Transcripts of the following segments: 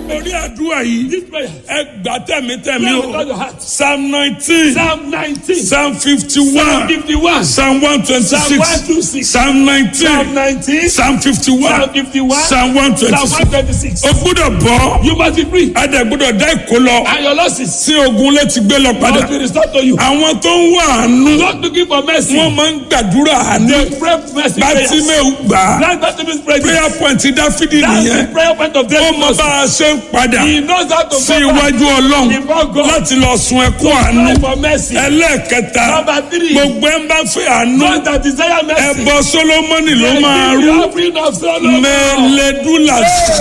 Orí àdúrà yìí, This prayer. ẹ gbà tẹ̀mítẹ̀mí Pray with o. all your heart. Psalm nineteen, Psalm 19. Psalm fifty-one, 51. Psalm one Psalm twenty-six, 126. Psalm Psalm nineteen, 19. Psalm fifty-one, Psalm 51. Psalm one Psalm twenty-six. 126. O gbúdọ̀ bọ́, You must be free. Adé gbúdọ̀ dá ìkó lọ, And your losses tí ogun létí gbé lọ padà. must be restored to you. Àwọn tó ń wá àánú, Not looking for mercy. wọ́n máa ń gbàdúrà àánú. They pray mercy prayers. Bátímẹ́ù gbà á. That's Bartimaeus prayer. Prayer point Dáfídì That's the nìyẹn. prayer point of Ó David. mọ bá a ṣe ń padà He knows how to sí go back. iwájú Ọlọ́run Before God. láti lọ sun ẹkún àánú. Pray for mercy. Ẹlẹ́ẹ̀kẹta, Number three. gbogbo ẹ̀ ń bá fẹ́ àánú. Those that desire mercy. Ẹbọ Sólómọ́nì ló They máa give rú. you offering of Solomon. Mẹ́lẹ́dúlà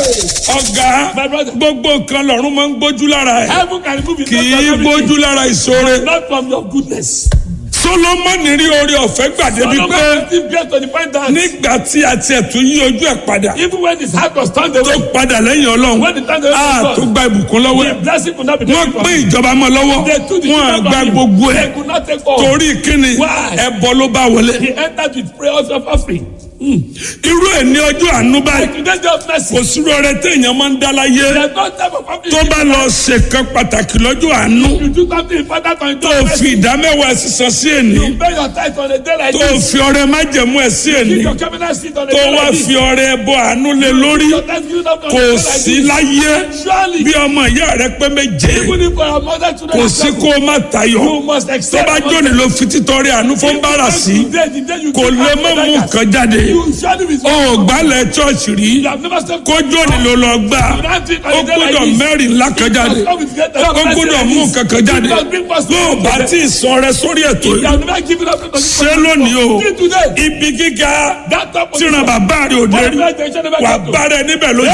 ọ̀gá My brother. gbogbo nǹkan lọ́run máa ń gbójú lára ẹ̀. Heaven can remove it. Kì not í from gbójú everything. lára ìṣòro. Not from your goodness. Sólómọ́nì rí orí ọ̀fẹ́ gbàdébi pé Solomon still get to the point that nígbà tí a tiẹ̀ tún yí ojú ẹ̀ padà even when his heart was turned tó away, padà lẹ́yìn Ọlọ́run when the time away a from tó God, gba ìbùkún lọ́wọ́ the ẹ̀. blessing could not be wọ́n taken from pín him. ìjọba mọ́ lọ́wọ́ They took the wọ́n á children gba from him. gbogbo ẹ̀ They could not take all. torí kíni Why? ẹbọ ló bá wọlé. He entered with prayers of offering. irú ẹ̀ ní ọjọ́ àánú báyìí Today's day of mercy. kò sírò ọrẹ téèyàn máa ń dá láyé There's no time of offering. tó bá lọ ṣèkan pàtàkì lọ́jọ́ àánú You do something important on tó your fi ìdámẹ́wàá sísan sí èní You pay your tithe on a day like tó this. fi ọrẹ májẹ̀mú ẹ̀ sí èní Keep your cabinet seat on a tó day wá like this. fi ọrẹ ẹbọ àánú lé lórí Your thanksgiving up on a kò day like sí this. láyé Surely, bí ọmọ ìyá rẹ pé méje even if our mother children kò are sí suffering, kó o má tayọ you must tó accept. bá jóni ló fi títọrẹ àánú fún bára sí Today, the day you kò give lè out má to mú beggars, nǹkan jáde You surely will ó gbálẹ̀ chọ́ọ̀chì rí You have never stepped kó jóni ló lọ gbà ó gbọ́dọ̀ mẹ́rin ńlá kan jáde ó gbọ́dọ̀ mú nǹkan kan jáde bó o bá tí ì sọ rẹ sórí ètò You yìí have never given up to ṣé lónìí o Till today. ibi gíga That top of tíran bàbá rẹ ò dé rí wà bá rẹ níbẹ̀ lójú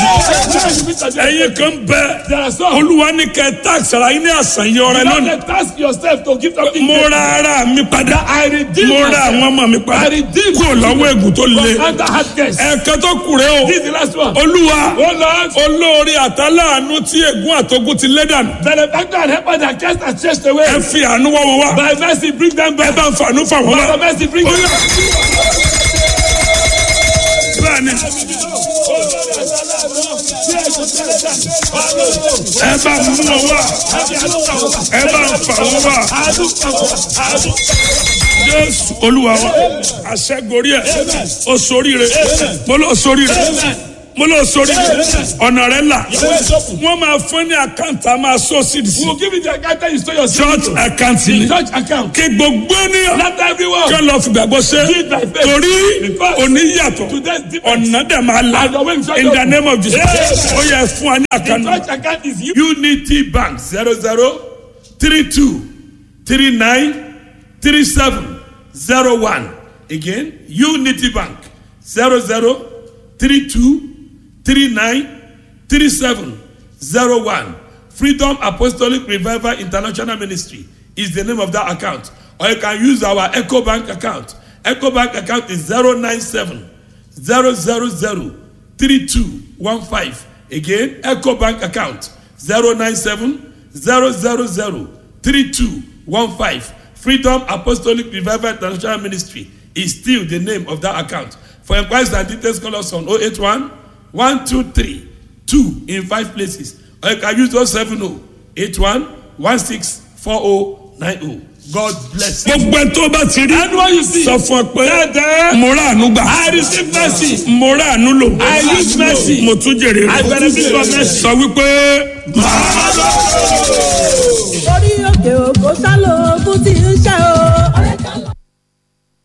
ẹ̀yin kan bẹ There are some. olúwa ní kẹ táàsì ara yín ní àṣàyàn ọrẹ You lónìí don't task yourself to give something. mo ra ara mi padà I redeem mo ra myself. àwọn ọmọ mi padà I redeem kúrò lọ́wọ́ ègùn tó le from under hard case. ẹ̀ẹ̀kan tó kù rẹ o This is the last one. olúwa Oh Lord, olórí àtàláàánú tí ègún àtogún ti lé dànù benefactor and helper that cast and chased away. ẹ fi àánú wá wọn wá By mercy, bring them ẹ back. bá ń fàánú fà wọn By wá. mercy, bring them back. bẹ́ẹ̀ni ẹ bá mú wọn wá ẹ bá ń fà wọn wá jésù olúwa wa àṣẹgorí ẹ o sóríire mo lọ sóríire mo lọ sóríire ọ̀nà rẹ là wọ́n máa fún ní àkáǹtì a máa sọ sí sí We'll give you the account and you store your church àkáǹtì ni church account. kí gbogbo ènìyàn Not everyone. kí wọ́n lọ fìgbàgbọ́ ṣe torí òní yàtọ̀ Today's different. ọ̀nà dẹ̀ máa la And the way we shall in go. the name of Jesus Yeah. ó yẹ fún wa ní àkànnà. Church account is you. unity bank zero zero three two three nine three seven zero one again unity bank zero zero three two three nine three seven zero one freedom apostolic revival international ministry is the name of that account or you can use our eco bank account eco bank account is zero nine seven zero zero zero three two one five again eco bank account zero nine seven zero zero zero three two one five freedom apostolic revival international ministry is still the name of that account for inquiries and details call us on oh eight one one two three two in five places or you can use those seven oh eight one one six four oh nine oh god bless you. gbogbo ẹ tó bá ti rí Anyone you see. sọ fún ọ pé Dada. mo rà àánú gbà. I receive mercy. mo rà àánú lò. I use mercy. mo tún jèrè I benefit from mercy. sọ wípé. orí òkè òkò sálò ogun tí ń ṣe